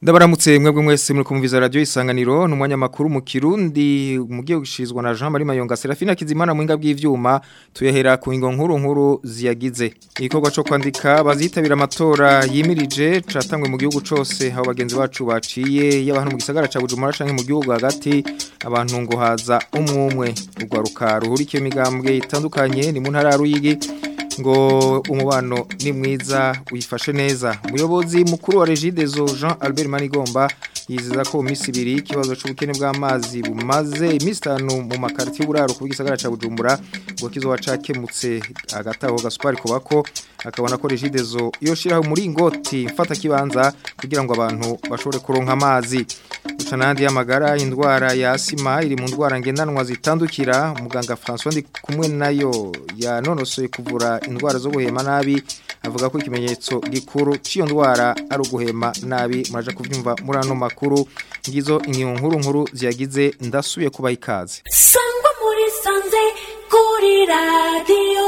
Ndabaramutse mwebwe mwese muri kumviza radio isanganiro numwanya makuru mu Kirundi mugiye gushizwa na Jean Marie Mayonga Serafina Kizimana mwinga bw'ivyuma tuyahera ku ingo nkuru nkuru ziyagize igikorwa cyo kwandika bazitabira amatora yimirije catangwe mu gihugu cose aho bagenzi bacu baciye y'abantu mu gisagara ca Bujumbura canke mu gihugu hagati abantu ngo haza umwumwe ugwaruka ruhurikiye imigambwe itandukanye ni mu ntara ya Ruyigi ngo umubano ni mwiza wifashe neza umuyobozi mukuru wa Regidezo Jean Albert Manigomba yiziza ko misi ibiri ikibazo c'ubukene bw'amazi bumaze imisi itanu mu makarti y'uburaro ku gisagara ca Bujumbura ngo kizoba cakemutse agataho gaspari kubako akabona ko Regidezo yoshiraho muri ingoti mfata kibanza kugira ngo abantu bashobore kuronka amazi ucanandi y'amagara indwara ya asima iri mu ndwara ngendanwa zitandukira muganga François ndi kumwe nayo yanonosoye kuvura indwara zo guhema nabi avuga ko ikimenyetso gikuru cy'iyo ndwara ari uguhema nabi muraje kuvyumva muri ano makuru ngizo inkingo nkuru nkuru ziyagize ndasubiye kubaha ikaze sangwa muri sanze kuri radiyo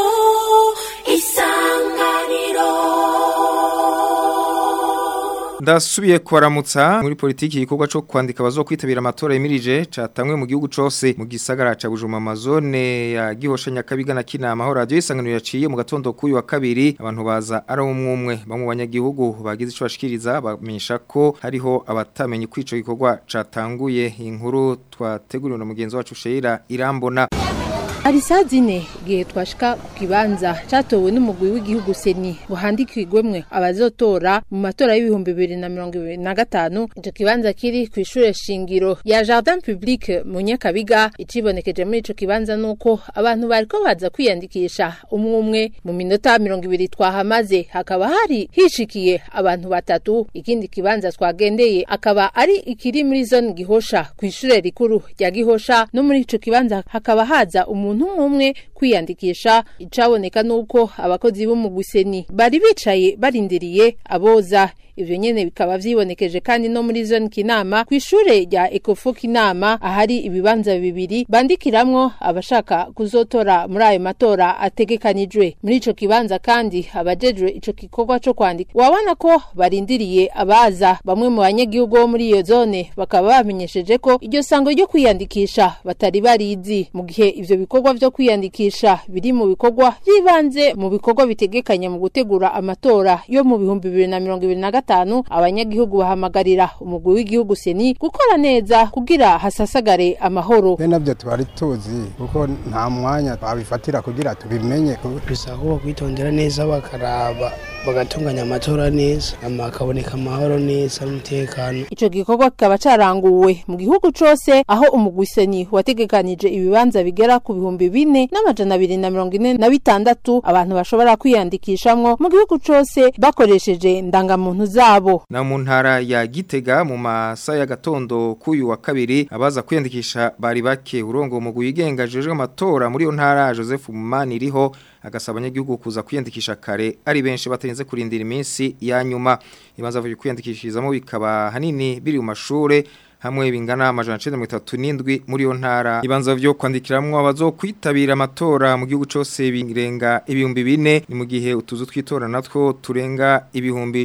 isanganiro ndasubiye kwaramutsa muri politiki igikorwa cyo kwandika bazokwitabira amatora yemirije catangwe mu gihugu cose mu gisagara ca Bujuma amazone ya Gihosha Nyakabiga na Kinama aho radio isanganiro yaciye mu gatondo kuyu wa kabiri abantu baza ari umwe bamwe banyagihugu bagize ico bashikiriza bamenyesha ko hariho abatamenye kwico gikorwa catanguye inkuru twateguriwe na mugenzi wacu Sheira Irambona Hari saa zine igihe twashika ku kibanza catowe n'umugwi w'igihugu seni ngo handikirwemwe abazotora mu matora y'ibihumbi bibiri na mirongo ibiri na gatanu ico kibanza kiri ku ishure shingiro ya Jardin Public mu Nyakabiga icibonekeje muri ico kibanza nuko abantu bariko baza kwiyandikisha umwe umwe mu minota mirongo ibiri twahamaze hakaba hari hishikiye abantu batatu ikindi kibanza twagendeye akaba ari ikiri muri zone Gihosha ku ishure rikuru rya Gihosha no muri ico kibanza hakaba haza umuntu umuntu umwe kwiyandikisha icaboneka nuko abakozi bo mu guseni bari bicaye barindiriye aboza ivyo nyene bikaba vyibonekeje kandi no muri zone kinama kw'ishure rya Ecofo kinama ahari ibibanza bibiri bandikiramwo abashaka kuzotora muri ayo matora ategekanijwe muri ico kibanza kandi abajejwe ico gikorwa co kwandika wabona ko barindiriye abaza bamwe mu banyagihugu bo muri iyo zone bakaba bamenyesheje ko iryo sango ryo kwiyandikisha batari barizi mu gihe ivyo bikorwa vyo kwiyandikisha biri mu bikorwa vyibanze mu bikorwa bitegekanya mu gutegura amatora yo mu bihumbi bibiri na mirongo ibiri na gatanu abanyagihugu bahamagarira umugwi w'igihugu seni gukora neza kugira hasasagare amahoro be navyo tubari tuzi kuko nta mwanya twabifatira kugira tubimenye bisaba ko bakwitondera neza bakaraba bagatunganya amatora neza ama akaboneka amahoro neza n'umutekano ico gikorwa kikaba caranguwe mu gihugu cose aho umugwi seni wategekanije ibibanza bigera ku bihumbi bine n'amajana abiri na mirongo ine na bitandatu abantu bashobora kwiyandikishamwo mu gihugu cose bakoresheje ndangamuntu zabo na mu ntara ya Gitega mu masa ya gatondo kuyu wa kabiri abaza kwiyandikisha bari bake urongo mu guyigenga jeje amatora muri yo ntara Joseph Mumani iriho agasaba abanyagihugu kuza kwiyandikisha kare ari benshi batarinze kurindira iminsi ya nyuma ibanza vuye kwiyandikishirizamo bikaba hanini biri mu mashure hamwe bingana amajana 937 muri yo ntara ibanza vyo kwandikiramwo abazokwitabira amatora mu gihugu cose birenga ibihumbi bine ni mu gihe utuzu twitora natwo turenga ibihumbi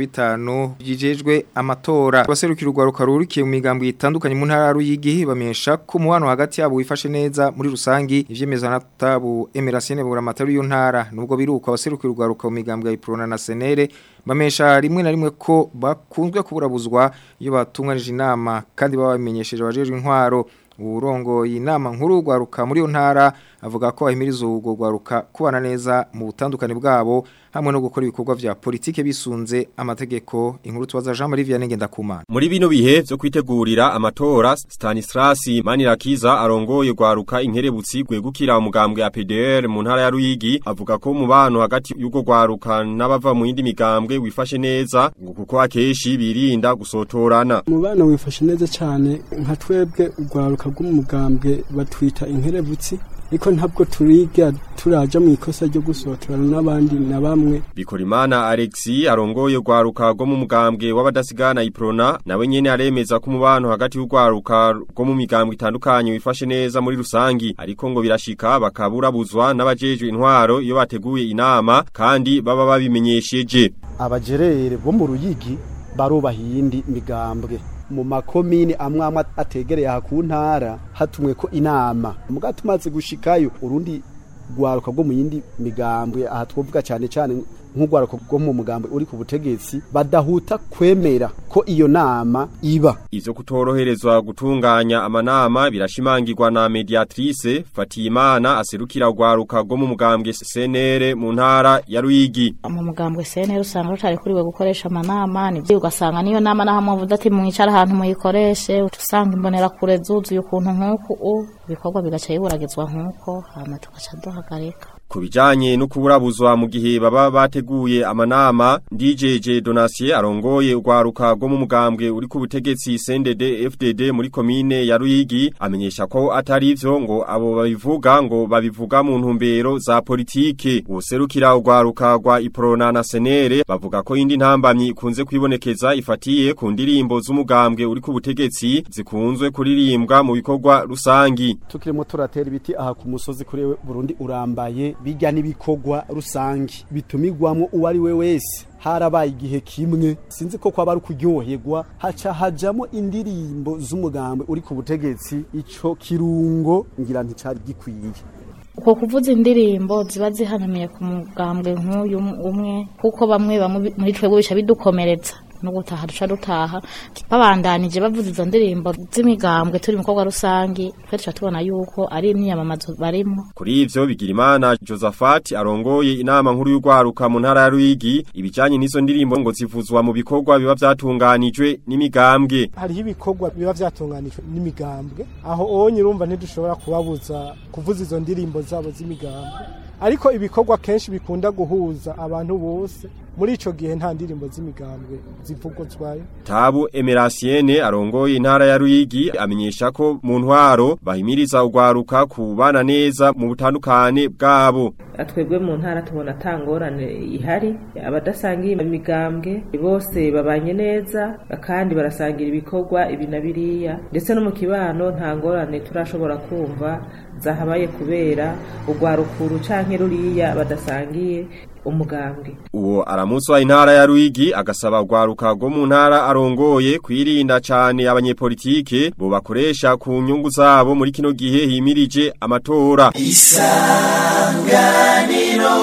15 byijejwe amatora abaserukira urwaruka rurikiye mu migambo itandukanye mu ntara ruyigi bamenyesha ko umubano hagati yabo wifashe neza muri rusangi ivyemeza na tabu Emerasiene bura amatari yo ntara nubwo biruka abaserukira urwaruka mu migambo ya Iprona na Senere bamesha rimwe na rimwe ko bakunzwe kuburabuzwa iyo batunganije inama kandi baba bamenyesheje abajejwe intwaro urongo inama nkuru rwaruka muri yo ntara avuga ko ahimiriza ubwo rwaruka kubana neza mu butandukane bwabo hamwe no gukora ibikorwa vya politike bisunze amategeko inkuru tubaza Jean Marie Vianney Ngendakumana Muri bino bihe vyo kwitegurira amatora Stanislas Manirakiza arongoye rwaruka inkerebutsi gwegukira umugambwe ya PDR mu ntara ya Ruyigi avuga ko mubano hagati y'ugo rwaruka n'abava mu yindi migambwe wifashe neza ngo kuko akeshi birinda gusotorana umubano wifashe neza cyane nka twebwe urwaruka rw'umugambwe batwita inkerebutsi ariko ntabwo turiga turaja mu ikosa ryo gusotorana n'abandi na bamwe Bikorimana Alexi arongoye rwaruka rwo mu mugambwe w'abadasigana Iprona nawe nyene aremeza ko umubano hagati y'urwaruka rwo mu migambwe itandukanye wifashe neza muri rusangi ariko ngo birashika bakaburabuzwa n'abajejwe intwaro iyo bateguye inama kandi baba babimenyesheje abajerere bo mu ruyigi barubaha iyindi migambwe mu makomine amwe amwe ategereye aha ku ntara hatumwe ko inama muga tumaze gushikayo urundi rwaruka rwo mu yindi migambwe aha twovuga cyane cyane nk'urwaruka rwo mu mugambwe uri ku butegetsi badahuta kwemera ko iyo nama iba Ivyo kutoroherezwa gutunganya amanama birashimangirwa na mediatrice Fatimana aserukira urwaruka rwo mu mugambwe CNR mu ntara ya Ruyigi. mu mugambwe CNR usanga rutari kuriwe gukoresha amanama nivyo ugasanga niyo nama naho mwavuze ati mwicara ahantu muyikoreshe uca usanga imbonera kure zuzuye ukuntu nk'uku u ibikorwa bigaca biburagizwa nk'uko hama tugaca duhagarika Ku bijanye no kuburabuzwa mu gihe baba bateguye amanama DJJ Donatien arongoye urwaruka rwo mu mugambwe uri ku butegetsi CNDD FDD muri komine ya Ruyigi amenyesha ko atari ivyo ngo abo babivuga ngo babivuga mu ntumbero za politike userukira urwaruka rwa Iprona na Senere bavuga ko indi ntambamyi ikunze kwibonekeza ifatiye ku ndirimbo z'umugambwe uri ku butegetsi zikunzwe kuririmbwa mu bikorwa rusangi tukirimo turatera ibiti aha ku musozi kuri Burundi urambaye bijya n'ibikorwa rusangi bitumigwamo uwo ari we wese harabaye igihe kimwe sinzi ko kwaba ari kuryoherwa haca hajamo indirimbo z'umugambi uri ku butegetsi ico kirungo ngira nticari gikwiye uko kuvuza indirimbo ziba zihanamiye ku mugambwe nk'uyu umwe kuko bamwe bamwe muri twebwe bica bidukomeretsa no gutaha duca dutaha babandanije bavuza izo ndirimbo z'imigambwe turi mu bikorwa rusangi twe tuca tubona yuko ari imyiyamamazo barimo Kuri ivyo Bigirimana Josaphat arongoye inama nkuru y'urwaruka mu ntara ya Ruyigi ibijanye n'izo ndirimbo ngo zivuzwa mu bikorwa biba vyatunganijwe n'imigambwe. hariho ibikorwa biba vyatunganijwe n'imigambwe aho onye urumva ntidushobora kubabuza kuvuza izo ndirimbo zabo z'imigambwe ariko ibikorwa kenshi bikunda guhuza abantu bose muri ico gihe nta ndirimbo z'imigambwe zivugozwayo Tabu Emerasiene arongoye intara ya Ruyigi amenyesha ko mu ntwaro bahimiriza urwaruka kubana neza mu butandukane bwabo. twebwe mu ntara tubona atangorane ihari abadasangiye imigambwe bose babanye neza kandi barasangira ibikorwa ibi na biriya ndetse no mu kibano nta ngorane turashobora kumva zahabaye kubera urwarukuru canke ruriya badasangiye umugambwe Uwo aramuswa intara ya Ruyigi agasaba urwaruka rwo mu ntara arongoye kwirinda cane abanyepolitike bo bakoresha ku nyungu zabo muri kino gihe himirije amatora. isanganiro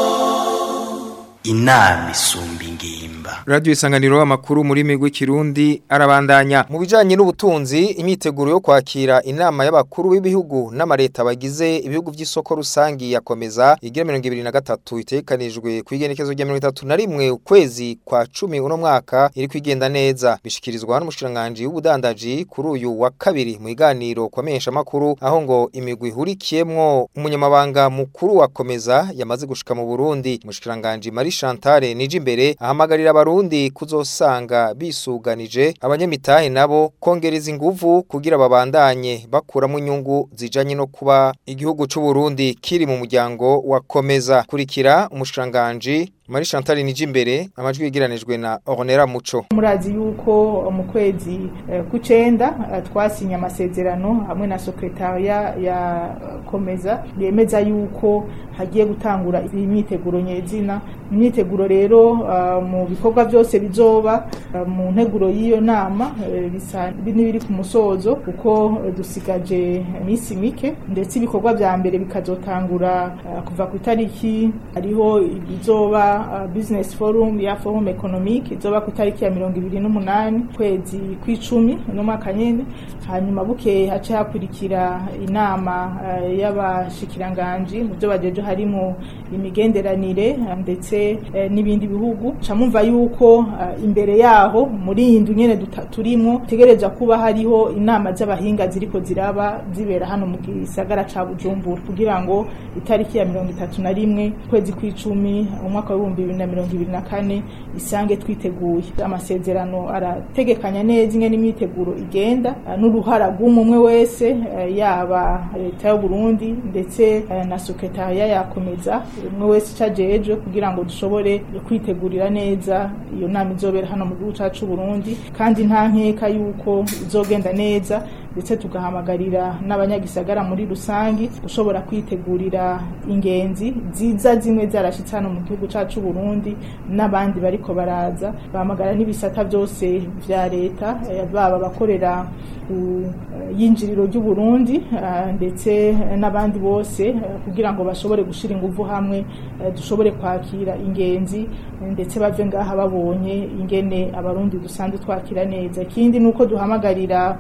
inama isumba ingimba Radio isanganiro amakuru muri migwi kirundi arabandanya mu bijanye n'ubutunzi imyiteguro yo kwakira inama y'abakuru b'ibihugu n'amareta bagize ibihugu by'isoko rusangi yakomeza igira 2023 itekanijwe kwigenekezo rya 31 ukwezi kwa 10 uno mwaka iri kwigenda neza bishikirizwa n'umushiranganje w'ubudandaji kuri uyu wa kabiri mu iganiro kwamenyesha makuru aho ngo imigwi hurikiyemwo umunyamabanga mukuru wakomeza yamaze gushika mu Burundi umushiranganje Marie Chantal nije imbere ahamagarira abarundi kuzosanga bisuganije abanyamitahe nabo kongereza inguvu kugira babandanye bakuramo inyungu zijanye no kuba igihugu c'u Burundi kiri mu muryango wakomeza kurikira umushiranganje Marie Chantal nije imbere amajwi yegeranijwe na Ornera Muco murazi yuko mu kwezi eh, kucenda eh, twasinye amasezerano hamwe na secretariat ya eh, komeza yemeza yuko hagiye gutangura imyiteguro nyezina imyiteguro rero uh, mu bikorwa byose bizoba uh, mu nteguro y'iyo nama uh, bisa n'ibiri ku musozo kuko uh, dusigaje iminsi mike ndetse ibikorwa vya mbere bikazotangura uh, kuva ku itariki hariho ibizoba uh, business forum ya forum economique izoba ku itariki ya mirongo ibiri n'umunani kwezi kw'icumi uno mwaka nyene hanyuma bukeye hace hakurikira inama uh, y'abashikiranganji mu byo bajeje harimo imigenderanire uh, ndetse uh, n'ibindi bihugu camumva yuko uh, imbere yaho muri iyi ndu nyene turimo tegereza kuba hariho inama z'abahinga ziriko ziraba zibera hano mu gisagara ca Bujumbura kugira ngo itariki ya mirongo itatu na rimwe kwezi kw'icumi umwaka w'ibihumbi bibiri na mirongo ibiri na kane isange twiteguye amasezerano arategekanya neza ingene imyiteguro igenda n'uruhara rw'umwe wese yaba leta y'u Burundi ndetse na sekretariya yakomeza umwe wese icajeje kugira ngo dushobore kwitegurira neza iyo nama izobera hano mu gihugu cacu Burundi kandi nta nkeka yuko izogenda neza ndetse tugahamagarira n'abanyagisagara muri rusangi gushobora kwitegurira ingenzi ziza zimwe zarashitse hano mu gihugu cacu Burundi n'abandi bariko baraza bahamagara n'ibisata byose vya leta eh, baba bakorera ku eh, yinjiriro ry'u Burundi eh, ndetse n'abandi bose eh, kugira ngo bashobore gushira ingufu hamwe eh, dushobore kwakira ingenzi eh, ndetse bave ngaha babonye ingene abarundi dusanzwe twakira neza ikindi nuko duhamagarira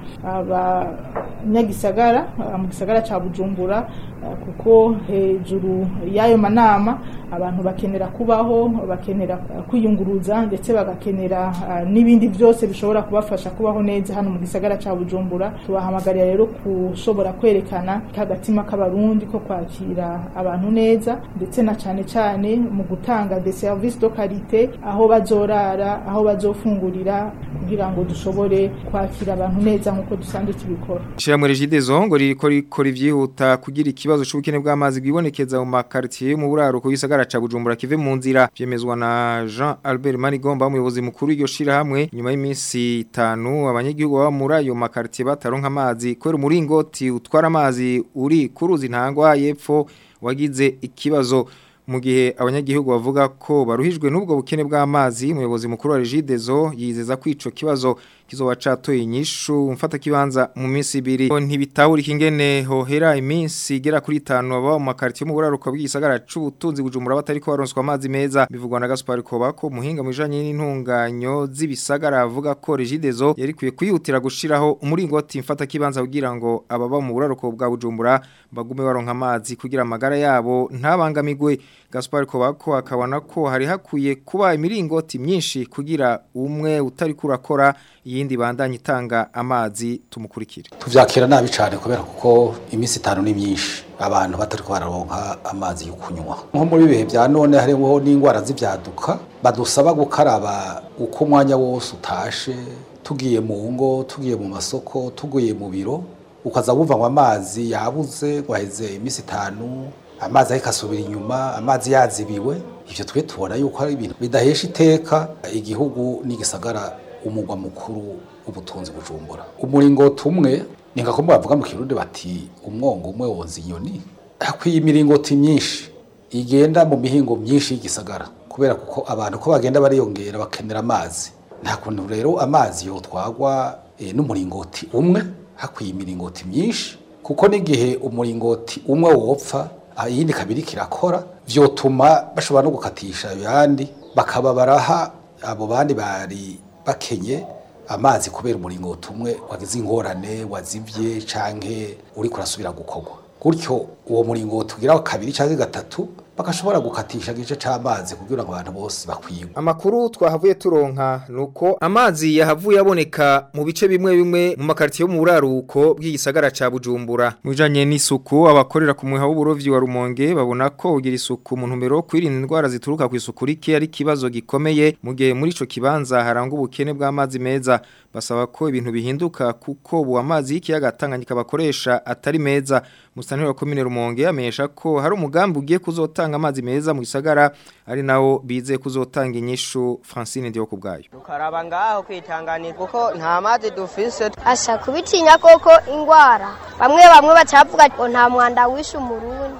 abanyagisagara ah, mu gisagara ca Bujumbura ah, kuko hejuru y'ayo manama abantu bakenera kubaho bakenera ah, kwiyunguruza ndetse bagakenera ah, n'ibindi byose bishobora kubafasha kubaho neza hano mu gisagara ca Bujumbura tubahamagarira rero kushobora kwerekana kagatima k'abarundi ko kwakira abantu neza ndetse na cane cane mu gutanga des services de qualité aho bazorara aho bazofungurira kugira ngo dushobore kwakira abantu neza nk'uko dusanzwe tubikora Ishirahamwe Regideso ngo ririko rikora ivyihuta kugira ikibazo c'ubukene bw'amazi bwibonekeza mu makartier mu buraruko y'isagara ca Bujumbura kive mu nzira vyemezwa na Jean Albert Manigomba umuyobozi mukuru w'iryo shirahamwe nyuma y'iminsi itanu abanyagihugu baba muri ayo makartier bataronka amazi kubera umuringoti utwara amazi uri kuruzi ntangwa yepfo wagize ikibazo mu gihe abanyagihugu bavuga ko baruhijwe n'ubwo bukene bw'amazi umuyobozi mukuru wa Regideso yizeza ko ico kibazo kizoba catoye inyishu mfata kibanza mu minsi ibiri ntibitahurika ingene hohera iminsi igera kuri 5 aba mu makartier mu buraruko bw'igisagara c'ubutunzi bujumbura batari ko baronswa amazi meza bivugwa na Gaspar Kobako muhinga mu bijanye n'intunganyo z'ibisagara avuga ko Regideso yari kwiye kwihutira gushiraho umuringoti mfata kibanza kugira ngo ababa mu buraruko bwa bujumbura bagume baronka amazi kugira amagara yabo ntabangamigwe Gaspar Kobako akabona ko hari hakwiye kuba imiringoti myinshi kugira umwe utari kurakora iyindi bandanye itanga amazi tumukurikire tuvyakira nabi cyane kubera kuko iminsi itanu ni myinshi abantu batari ko bararonka amazi yo kunywa nko muri bihe bya none hariho n'indwara z'ibyaduka badusaba gukaraba uko umwanya wose utashe tugiye mu ngo tugiye mu masoko tugiye mu biro ukaza wumva ngo amazi yabuze ngo aheze iminsi itanu amazi ariko asubira inyuma amazi yazibiwe ivyo twe tubona yuko ari ibintu bidahesha iteka igihugu n'igisagara umugwa mukuru w'ubutunzi bujumbura umuringoti umwe ni nka kumwe bavuga mu kirundi bati umwongo umwe wonza inyoni hakwiye imiringoti myinshi igenda mu mihingo myinshi y'igisagara kubera kuko abantu ko bagenda bariyongera bakenera amazi nta kuntu rero amazi yotwagwa e, n'umuringoti umwe hakwiye imiringoti myinshi kuko n'igihe umuringoti umwe wopfa iyindi kabiri kirakora vyotuma bashobora no gukatisha yandi bakaba baraha abo bandi bari bakenye amazi kubera umuringoti umwe wagize ingorane wazivye canke uri kurasubira gukorwa gutyo uwo muringoti ugira kabiri canke gatatu bakashobora gukatisha gice c'amazi kugira ngo abantu bose bakwigwe amakuru twahavuye turonka nuko amazi yahavuye aboneka mu bice bimwe bimwe mu makartier yo mu buraruko bw'igisagara ca Bujumbura mujanye n'isuku abakorera ku muha w'uburovyi wa Rumonge babona ko ugira isuku mu ntumbero kwirinda indwara zituruka ku isuku rike ari kibazo gikomeye mu gihe muri ico kibanza haranga ubukene bw'amazi meza basaba ko ibintu bihinduka kuko bu amazi y'ikiyaga Tanganyika bakoresha atari meza musanire wa komine Rumonge amenyesha ko hari umugambi ugiye kuzotanga amazi meza mu gisagara ari nawo bize kuzotanga inyishu Francine ndiyo kubgayo tukaraba ngaho kwitanganira kuko nta mazi dufise asha kubitinya koko ingwara bamwe bamwe bacavuga ngo nta mwanda wishe umurundi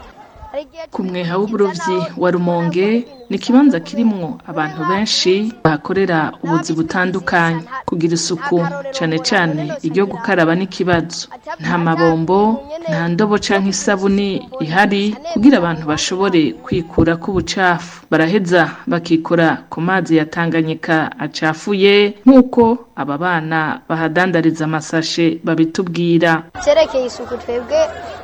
ku mweha w'uburovyi wa rumonge ni ikibanza kirimwo abantu benshi bahakorera ubuzi butandukanye kugira isuku cane cane iryo gukaraba n'ikibazo nta mabombo nta ndobo canke isabuni ihari kugira abantu bashobore kwikura k'ubucafu baraheza bakikora ku mazi ya Tanganyika acafuye nk'uko aba bana bahadandariza amasashe babitubwira cerekeye isuku twebwe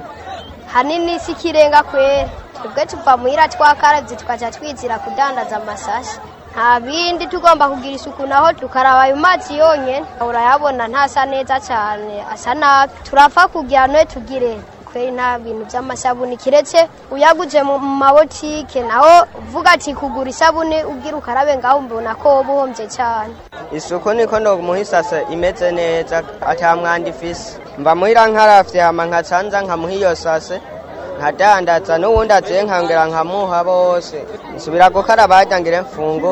hanini si kirenga kwera twebwe tuva muhira twakaravye tukaca twizira kudandaza amasashi nta bindi tugomba kugira isuku naho tukaraba ayo mazi yonyene urayabona ntasa neza cane asa nabi turapfa kugira noye tugire kweri nta bintu vy'amasabuni kiretse uyaguze mu mabotike naho uvuga ati kugura isabuni ugira ukarabe ngaho mbona ko woba uhomvye cane isuku niko no muhisase imeze neza ata mwanda ifise mba muhira nkaravye hama nkacanza nkamuha iyo sase nkadandaza n'uwundi aziye nkangera nkamuha bose nsubira gukaraba harya ngire mfungure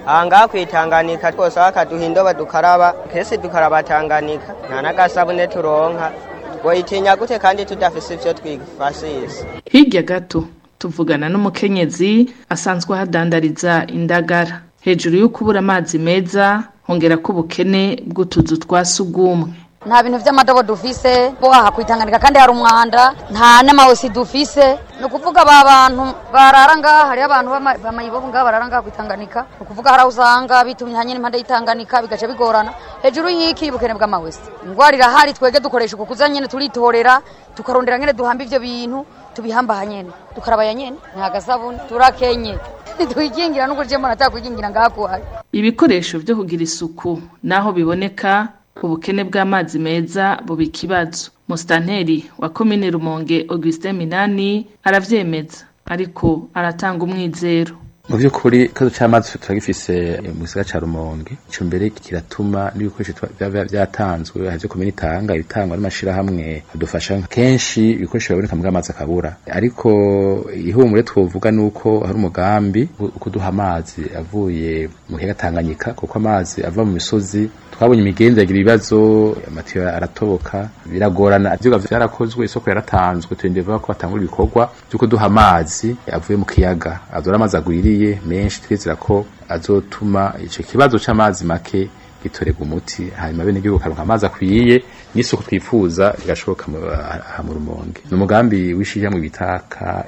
aha ngaha kwitanganika twose bakaduha indobo dukaraba kese dukaraba tanganika nta n'agasabune turonka boyitinya gute kandi tudafise ivyo twifashisha hirya gato tuvugana n'umukenyezi asanzwe ahadandariza indagara hejuru yo kubura amazi meza hongera ko ubukene bw'utuzu twa sugumwe nta bintu vy'amadobo dufise bo aha kwitanganika kandi hari umwanda nta n'amahosi dufise ni ukuvuga ba bantu barara ngaha hariho abantu bama- bamayibobo ngaha barara ngaha kwitanganika ni ukuvuga hari aho usanga bitumye hanyine impande y'itanganika bigaca bigorana hejuru y'iki y'ubukene bw'amahosi ingwara irahari twege dukoresha uku kuza nyene turitorera tukarondera nyene duhamba ivyo bintu tubihamba nyene tukarabaya nyene nta gasabuni turakenye twikingira n'ukurya mbona atakwikingira ngaha kuhari ibikoresho vyo kugira isuku naho biboneka ubukene bw'amazi meza buba ikibazo musitanteri wa komine rumonge augustin minani aravyemeza ariko aratanga umwizero mu by'ukuri ikibazo cy'amazi turagifise mu gisagara ca rumonge ico mbere kiratuma n'ibikoresho tuba- biba byatanzwe havyo komini itanga ibitangwa n'amashirahamwe adufasha kenshi ibikoresho biraboneka mbwa amazi akabura ariko ihumure twovuga nuko hari umugambi wo kuduha amazi avuye mu kiyaga Tanganyika kuko amazi ava mu misozi twabonye imigenzi yagira ibibazo amatiyo aratoboka biragorana ivyuga vyarakozwe isoko yaratanzwe turindira ko batangura ibikorwa vyo kuduha amazi avuye mu kiyaga azora amazi agwiriye menshi twizera ko azotuma ico kibazo c'amazi make gitorerwa umuti hanyuma bene igihugu karonka amazi akwiye n'isuku twifuza igashoboka mu- aha mu rumonge ni umugambi w'ishirahamwe bita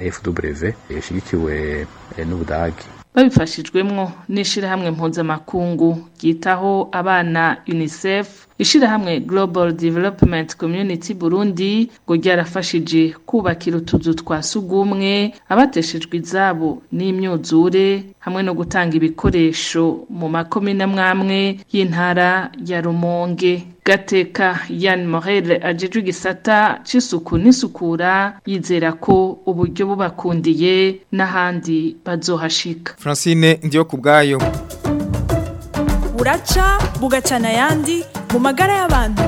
KFW ishigikiwe eh, n'Ubudagi babifashijwemwo n'ishirahamwe mpuzamakungu ryitaho abana unicef ishirahamwe global development community burundi ngo ryarafashije kubakira utuzu twa sugumwe abateshejwe izabo n'imyuzure hamwe no gutanga ibikoresho mu makomine amwamwe y'intara ya rumonge gateka yan morel ajejwe igisata c'isuku n'isukura yizera ko uburyo bubakundiye n'ahandi bazohashika Francine ndiyo kubgayo buraca bugacana ayandi mu magara y'abantu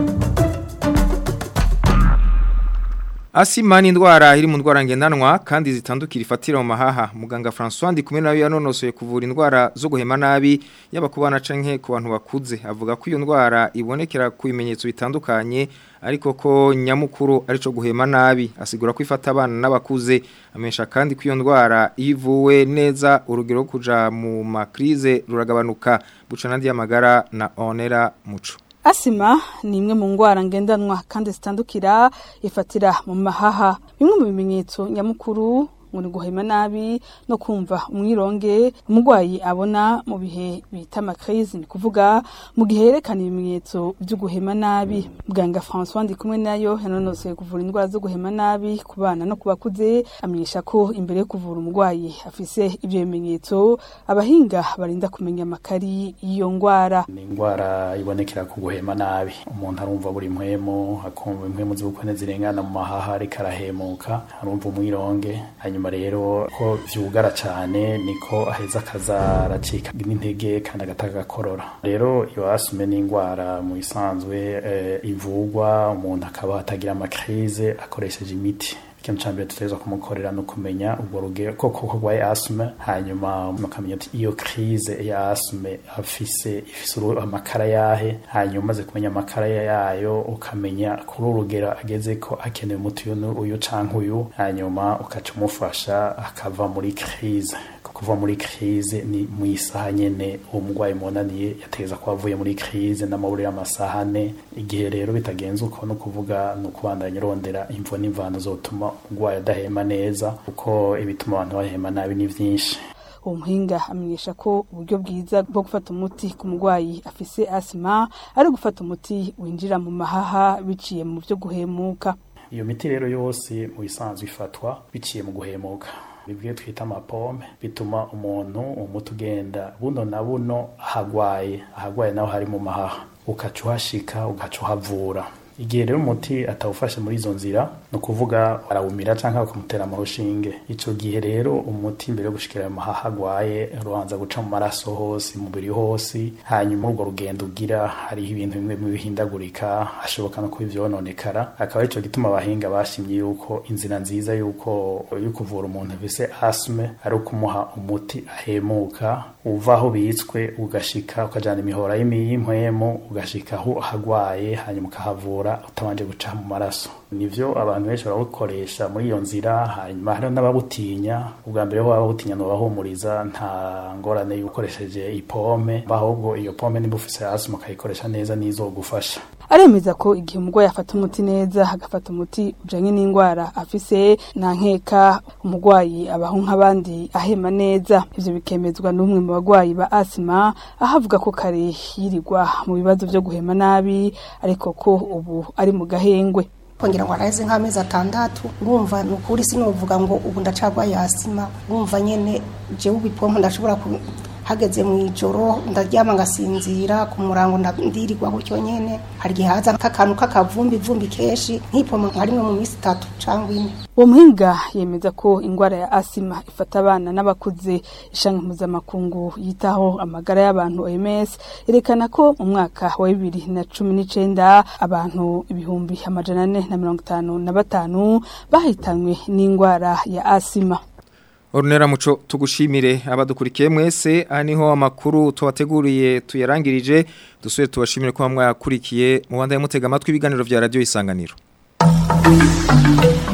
Asima ni indwara iri mu ndwara ngendanwa kandi zitandukira ifatira mu mahaha muganga François ndi kumwe nawe yanonosoye kuvura indwara zo guhema nabi yaba ku bana canke ku bantu bakuze avuga ko iyo ndwara ibonekera ku bimenyetso bitandukanye ariko ko nyamukuru arico guhema nabi asigura ko ifata abana n'abakuze amesha kandi ko iyo ndwara ivuwe neza urugero rwo kuja mu makrize ruragabanuka bucana ndi amagara na onera muco Asima ni imwe mu ngwara ngendanwa kandi zitandukira ifatira mu mahaha. Bimwe mu bimenyetso nyamukuru ngo ni guhema nabi no kumva umwironge umurwayi abona mu bihe bita amakrizi ni kuvuga mu gihe yerekana ibimenyetso byo guhema nabi muganga François ndi kumwe nayo yanonosoye kuvura indwara zo guhema nabi ku bana no ku bakuze amenyesha ko imbere yo kuvura umurwayi afise ibyo bimenyetso abahinga barinda kumenya amakari y'iyo ngwara ni indwara ibonekera ku guhema nabi umuntu arumva buri mpwemu akumva impwemu z'ubukone zirengana mu mahaha ariko arahemuka arumva umwironge hanyuma rero ko vyugara cane niko aheza akaza aracika n'intege kandi agataga agakorora rero iyo asume n'indwara mu isanzwe eh, ivugwa umuntu akaba atagira amakrize akoresheje imiti ikintu ca mbere tutegerezwa kumukorera no kumenya ubwo rugero ko koko rwaye asthme hanyuma mukamenya ati iyo crise ya asthme afise ifise uru- amakara yahe hanyuma umaze kumenya amakara yayo ukamenya kuri uru rugero ageze ko akeneye umuti uyu nu- uyu canke uyu hanyuma ukaca umufasha akava muri crise kuva muri crise ni mu isaha nyene uwo murwayi munaniye yategeza ko avuye muri crise n'amaburi y'amasaha ane igihe rero bitagenze uko no kuvuga ni ukubandanya urondera imvo n'imvano zotuma umurwayi adahema neza kuko ibituma abantu bahema nabi ni vyinshi uwo muhinga amenyesha ko uburyo bwiza bwo gufata umuti ku murwayi afise asima ari gufata umuti winjira mu mahaha biciye mu byo guhemuka iyo miti rero yose mu bisanzwe ifatwa biciye mu guhemuka bibwiye twita amapome bituma umuntu umuti ugenda buno na buno ahagwaye ahagwaye naho hari mu mahaha ukaca uhashika ugaca uhavura igihe rero umuti atawufashe muri izo nzira ni ukuvuga arawumira cyangwa bakamutera mu rushinge icyo gihe rero umuti mbere yo gushikira ayo mahaha agwaye rubanza guca mu maraso hose mu mubiri hose hanyuma urwo rugendo ugira hariho ibintu bimwe bimwe bihindagurika hashoboka no kuba ivyononekara akaba arico gituma abahinga bashimye yuko inzira nziza yuko yo kuvura umuntu afise asme ari ukumuha umuti ahemuka uva aho bitswe ugashika ukajana imihora y'imiyimpwemu ugashika aho hagwaye hanyuma ukahavura utabanje guca mu maraso nivyo abantu benshi barawukoresha muri iyo nzira hanyuma hariho n'ababutinya ubwa mbere ho babutinya nobahumuriza nta ngorane y'ukoresheje ipome ahubwo iyo pome niba ufise asima ukayikoresha neza nizogufasha aremeza ko igihe umurwayi afata umuti neza agafata umuti ujanye n'indwara afise nta nkeka umurwayi abaho nk'abandi ahema neza ivyo bikemezwa n'umwe mu bagwayi ba asima aho avuga ko kare yirirwa mu bibazo vyo guhema nabi ariko ko ubu ari mu gahengwe kongera ngo araheze nk'amezi atandatu urumva ni ukuri sinovuga ngo ubu ndacagwaye asima urumva nyene jewe ubipompo ndashobora hageze mu ijoro ndaryama ngasinzira ku murango ndirirwa gutyo nyene hari igihe haza nk'akantu k'akavumbi vumbi kenshi nk'ipoma nka rimwe mu minsi itatu cyangwa ine uwo muhinga yemeza ko indwara ya asima ifata abana n'abakuze ishami mpuzamakungu yitaho amagara y'abantu OMS yerekana ko mu mwaka wa bibiri na cumi n'icenda abantu ibihumbi amajana ane na mirongo itanu na batanu bahitanywe n'indwara ya asima Ornera muco tugushimire abadukurikiye mwese aniho amakuru tubateguriye tuyarangirije dusubire tubashimire ko mwakurikiye mu banda y'umutega amatwi ibiganiro vya radio isanganiro